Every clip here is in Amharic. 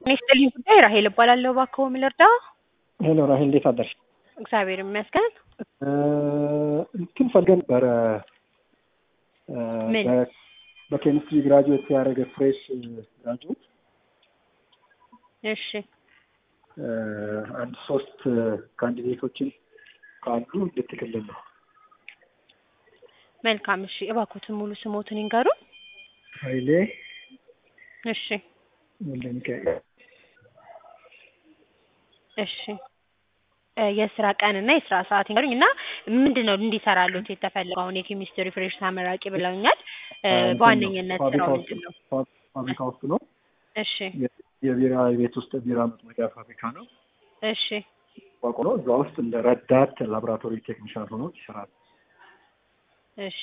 ጤና ይስጥልኝ ጉዳይ ራሄል እባላለሁ። እባክዎ ምን ልርዳ? ሄሎ ራሄል እንዴት አደርሽ? እግዚአብሔር ይመስገን። እንትን ፈልገን ነበረ ምን? በ- በኬሚስትሪ ግራጁዌት ያደረገ ፍሬሽ ግራጁዌት እሺ አንድ ሶስት ካንዲዴቶችን ካሉ እንድትክልን ነው። መልካም። እሺ እባክዎትን ሙሉ ስሞትን ይንገሩ። ኃይሌ እሺ ወልደ ሚካኤል እሺ እ የስራ ቀን እና የስራ ሰዓት ይንገሩኝ እና ምንድን ነው እንዲሰራሉት የተፈለገው? አሁን የኬሚስትሪ ፍሬሽ ተመራቂ ብለውኛል። እ እንትን በዋነኝነት ፋብሪካ ስራው ውስጥ ምንድን ነው? ፋ- ፋብሪካ ውስጥ ነው። እሺ የ- የቢራ የቤት ውስጥ ቢራ መጥመቂያ ፋብሪካ ነው። እሺ ቋቁሎ እዛ ውስጥ እንደ ረዳት ላቦራቶሪ ቴክኒሻን ሆኖ ይሰራል። እሺ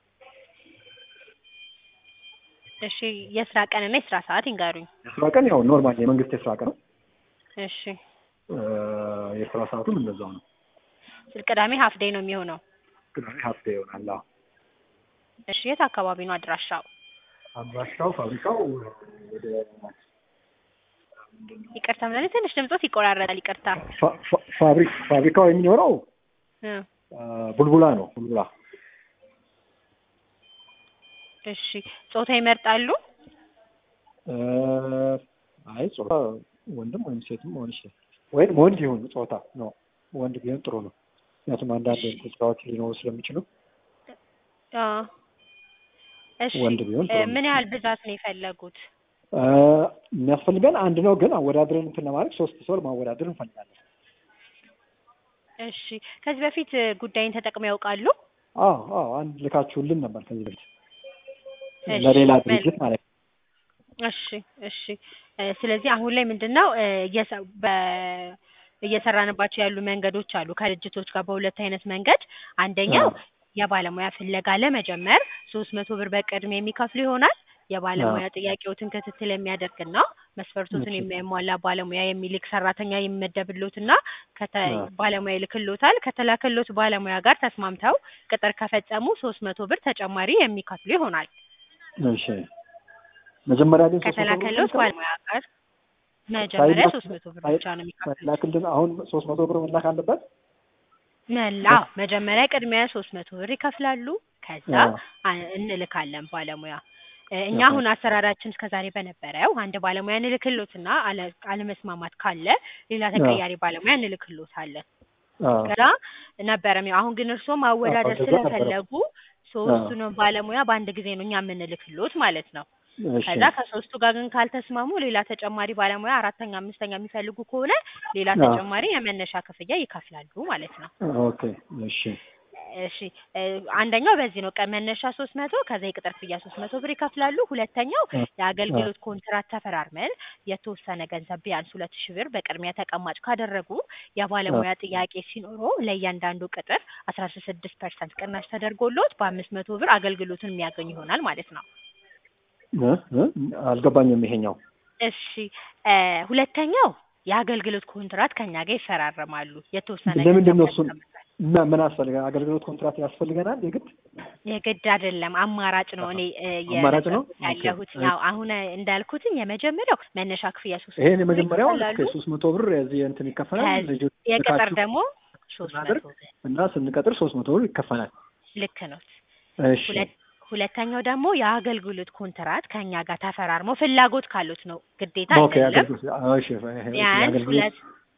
እሺ የስራ ቀን እና የስራ ሰዓት ይንገሩኝ። የስራ ቀን ያው ኖርማል የመንግስት የስራ ቀን ነው። እሺ እ የስራ ሰዓቱም እንደዛው ነው። ቅዳሜ ሀፍ ዴይ ነው የሚሆነው። ቅዳሜ ሀፍቴ ይሆናል። አዎ። እሺ የት አካባቢ ነው አድራሻው? አድራሻው ፋብሪካው ወደ ይቅርታ ምናምን ትንሽ ድምጾት ይቆራረጣል። ይቅርታ ፋ- ፋ- ፋብሪክ ፋብሪካው የሚኖረው እ አ፣ ቡልቡላ ነው። ቡልቡላ እሺ ጾታ ይመርጣሉ? እ፣ አይ ጾታ ወንድም ወይም ሴትም መሆን ይችላል። ወይም ወንድ ይሁን ጾታ ነው። ወንድ ቢሆን ጥሩ ነው። ምክንያቱም አንዳንድ ስራዎች ሊኖሩ ስለሚችሉ አ እሺ ወንድ ቢሆን ጥሩ እ ነው። ምን ያህል ብዛት ነው የፈለጉት? እ፣ የሚያስፈልገን አንድ ነው፣ ግን አወዳድረን እንትን ለማድረግ ሶስት ሰው ማወዳደር እንፈልጋለን። እሺ ከዚህ በፊት እ ጉዳይን ተጠቅመው ያውቃሉ? አዎ አዎ፣ አንድ ልካችሁልን ነበር ከዚህ በፊት እሺ፣ ለሌላ መልካም። ድርጅት ማለት ነው። እሺ እሺ እ ስለዚህ አሁን ላይ ምንድን ነው እ እየሰ- በ- እየሰራንባቸው ያሉ መንገዶች አሉ ከድርጅቶች ጋር በሁለት አይነት መንገድ አንደኛው አዎ። የባለሙያ ፍለጋ ለመጀመር ሶስት መቶ ብር በቅድሚያ የሚከፍሉ ይሆናል። የባለሙያ ጥያቄዎትን ክትትል የሚያደርግና መስፈርቶትን እሺ። የሚያሟላ ባለሙያ የሚልክ ሰራተኛ የሚመደብሎትና ከተ አዎ። ባለሙያ ይልክሎታል። ከተላከሎት ባለሙያ ጋር ተስማምተው ቅጥር ከፈጸሙ ሶስት መቶ ብር ተጨማሪ የሚከፍሉ ይሆናል። እሺ መጀመሪያ ግን ሶስት መቶ ብር ከተላከሎት ነው ባለሙያ ጋር መጀመሪያ ሳይላክ- ሶስት መቶ ብር ሳይ- ብቻ ነው የሚከፍሉት። ሳይላክልን አሁን ሶስት መቶ ብር መላክ አለበት። መላ መጀመሪያ ቅድሚያ ሶስት መቶ ብር ይከፍላሉ። ከዛ አዎ። አ- እንልካለን ባለሙያ እ እኛ አዎ። አሁን አሰራራችን እስከዛሬ በነበረው አንድ ባለሙያ እንልክሎትና አለ- አለመስማማት ካለ ሌላ ተቀያሪ ባለሙያ እንልክሎታለን። አዎ። ከዛ ነበረም ያው አሁን ግን እርስዎ ማወዳደር እንደዛ ነበረ። ስለፈለጉ ሶስቱንም ባለሙያ በአንድ ጊዜ ነው እኛ የምንልክሎት ማለት ነው። እሺ ከዛ ከሶስቱ ጋር ግን ካልተስማሙ ሌላ ተጨማሪ ባለሙያ አራተኛ፣ አምስተኛ የሚፈልጉ ከሆነ ሌላ አዎ። ተጨማሪ የመነሻ ክፍያ ይከፍላሉ ማለት ነው። ኦኬ እሺ እሺ እ አንደኛው በዚህ ነው ቀን መነሻ ሶስት መቶ ከዛ የቅጥር ክፍያ ሶስት መቶ ብር ይከፍላሉ። ሁለተኛው አ- የአገልግሎት ኮንትራት ተፈራርመን የተወሰነ ገንዘብ ቢያንስ ሁለት ሺህ ብር በቅድሚያ ተቀማጭ ካደረጉ የባለሙያ ጥያቄ ሲኖረው ለእያንዳንዱ ቅጥር አስራ ስድስት ፐርሰንት ቅናሽ ተደርጎሎት በአምስት መቶ ብር አገልግሎቱን የሚያገኙ ይሆናል ማለት ነው። እ እ አልገባኝም ይሄኛው እሺ እ ሁለተኛው የአገልግሎት ኮንትራት ከኛ ጋር ይፈራረማሉ። የተወሰነ ለምንድን ነው ገንዘብ እሱን ያስቀምጣል። ምን ምን አስፈልገናል? አገልግሎት ኮንትራት ያስፈልገናል የግድ የግድ አይደለም፣ አማራጭ ነው። እኔ እ አማራጭ ነው? እየነገርኩት ያለሁት ኦኬ። ያው አሁን እንዳልኩትኝ የመጀመሪያው መነሻ ክፍያ ሶስት መቶ ይሄን ብር የመጀመሪያው ይከፍላሉ። ሶስት መቶ ብር የዚህ እንትን ይከፈላል። ከዚህ ልጁ የቅጥር ልካችሁ ደግሞ ሶስት መቶ ስናደርግ ብር እና ስንቀጥር ሶስት መቶ ብር ይከፈላል። ልክ ነው። እሺ ሁለት ሁለተኛው ደግሞ የአገልግሎት ኮንትራት ከኛ ጋር ተፈራርመው ፍላጎት ካሉት ነው፣ ግዴታ ኦኬ አይደለም። አገልግሎት አዎ፣ እሺ ይሄ ቢያንስ የአገልግሎት ሁለት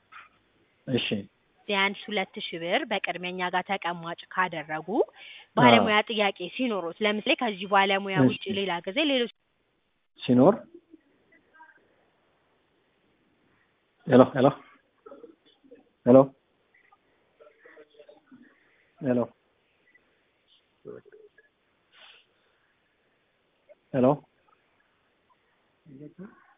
እሺ ቢያንስ ሁለት ሺህ ብር በቅድሚያ እኛ ጋር ተቀማጭ ካደረጉ ባለሙያ ጥያቄ ሲኖሩት ለምሳሌ ከዚህ ባለሙያ እሺ። ውጭ ሌላ ጊዜ ሌሎች ሲኖር ሄሎ ሄሎ ሄሎ ሄሎ ሄሎ